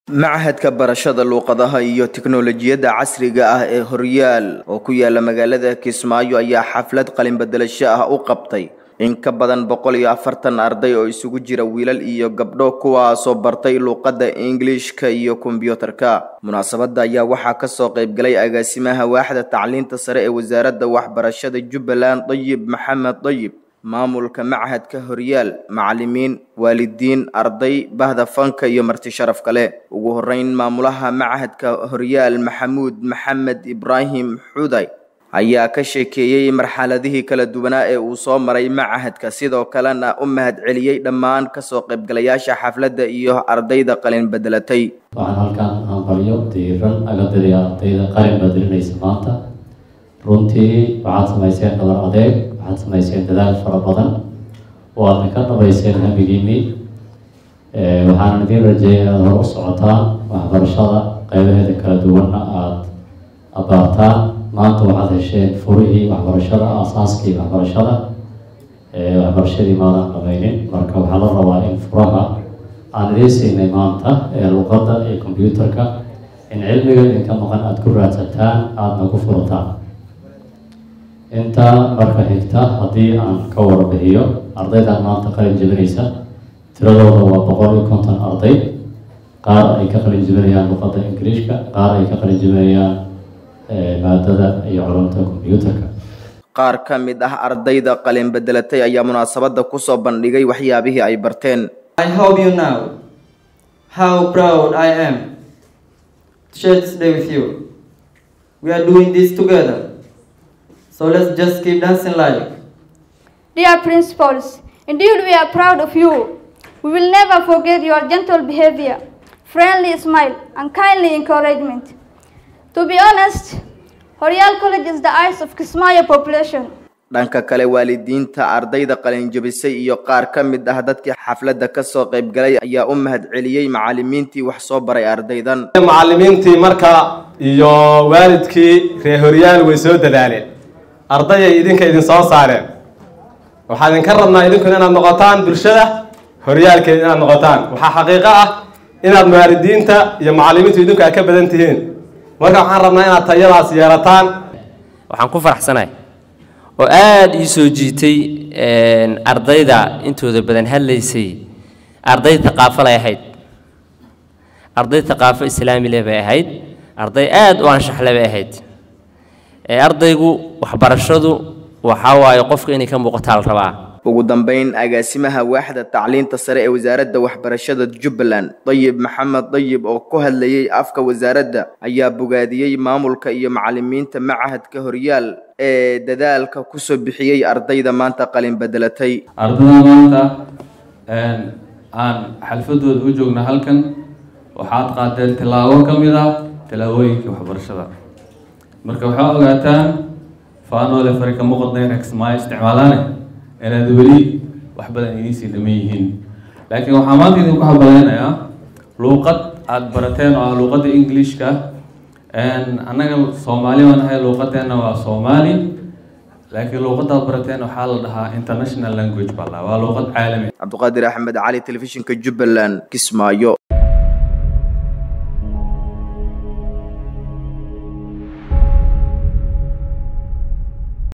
machadka barashada luuqadaha iyo tiknolojiyadda casriga ah ee horyaal oo ku yaala magaalada kismaayo ayaa xaflad qalinbedelasho ah u qabtay in ka badan boqol iyo afartan arday oo isugu jira wiilal iyo gabdho kuwaasoo bartay luuqadda ingiliishka iyo kombyuutarka munaasabadda ayaa waxaa kasoo qaybgalay agaasimaha waaxda tacliinta sare ee wasaaradda waxbarashada jubbaland dayib maxamed dayib maamulka machadka horyaal macalimiin waalidiin arday bahda fanka iyo marti sharaf kale ugu horeyn maamulaha machadka horyaal maxamuud maxamed ibraahim xuday ayaa ka sheekeeyey marxaladihii kala duwanaa ee uu soo maray machadka sidoo kalena u mahad celiyey dhammaan kasoo qaybgalayaasha xafladda iyo ardayda qalin bedelatay waxaan halkan hambalyo diiran aga diray ardayda qalin bedelinaysa maanta runtii waxaad samayseen dhabar adeeg waxaad samayseen dadaal fara badan oo aadna ka dhabayseen hamigiinii waxaan idiin rajeeyay inaad hor u socotaan waxbarashada qeybaheeda kala duwanna aada abaartaan maanta waxaad hesheen furihii waxbarashada aasaaskii waxbarashada waxbarashadii maadan dhamaynin marka waxaa la rabaa in furaha aan idiin siinay maanta ee luqadda iyo combyuutarka in cilmiga idinka maqan aada ku raadsataan aadna ku furataan intaa marka xigta haddii aan ka warbixiyo ardaydan maanta qalin jebinaysa tiradooda waa boqol iyo konton arday qaar ay ka qalin jebinayaan luqadda ingiliishka qaar ay ka qalin jebinayaan maadada iyo culumta combyuutarka qaar ka mid ah ardayda qalin bedelatay ayaa munaasabadda kusoo bandhigay waxyaabihii ay barteen I hope you know how proud I am to share this day with you. We are doing this together. So let's just keep dancing like. Dear principals, indeed we are proud of you. We will never forget your gentle behavior, friendly smile, and kindly encouragement. To be honest, Horyal College is the eyes of Kismaayo population. dhanka kale waalidiinta ardayda qalinjabisay iyo qaar ka mid ah dadkii xafladda kasoo qaybgalay ayaa u mahad celiyey macalimiintii wax soo baray ardaydan macalimiintii marka iyo waalidkii reer horyaal way soo dadaaleen ardayay idinka idin soo saareen waxaa idinka rabnaa idinkuna inaad noqotaan bulshada horyaalkeeda inaad noqotaan waxaa xaqiiqo ah inaad waalidiinta iyo macalimiintu idinku ay ka badan tihiin marka waxaan rabnaa inaad tayadaas yeelataan waxaan ku faraxsanahay oo aada ii soo jiitay ardayda intooda badan hadlaysay arday thaqaafo lay ahayd arday thaqaafo islaami leh bay ahayd arday aada u anshaxle bay ahayd ardaygu waxbarashadu waxaa waaye qofka inay ka muuqataa la rabaa ugu dambeyn agaasimaha waaxda tacliinta sare ee wasaaradda waxbarashada jubbaland dayib maxamed dayib oo ku hadlayey afka wasaaradda ayaa bogaadiyey maamulka iyo macalimiinta machadka horyaal ee dadaalka kusoo bixiyey ardayda maanta qalin bedelatay ardada maanta aan xalfadooda u joogna halkan waxaad qaadeen tilaabo ka mid ah tilaabooyinka waxbarashada marka waxaa ogaataan faanoole farika muqadnayrex maa isticmaalaane inaad weli wax badan idiinsii dhaman yihiin laakiin waxaa maanta idinku habaleynayaa luuqad aada barateen oo ah luuqadda englishka annaga soomaali baan ahay luuqadeenna waa soomaali laakiin luuqadaad barateen waxaa la dhahaa international language baa la waa luuqad caalami cabdiqaadir axmed cali telefishinka jubbaland kismaayo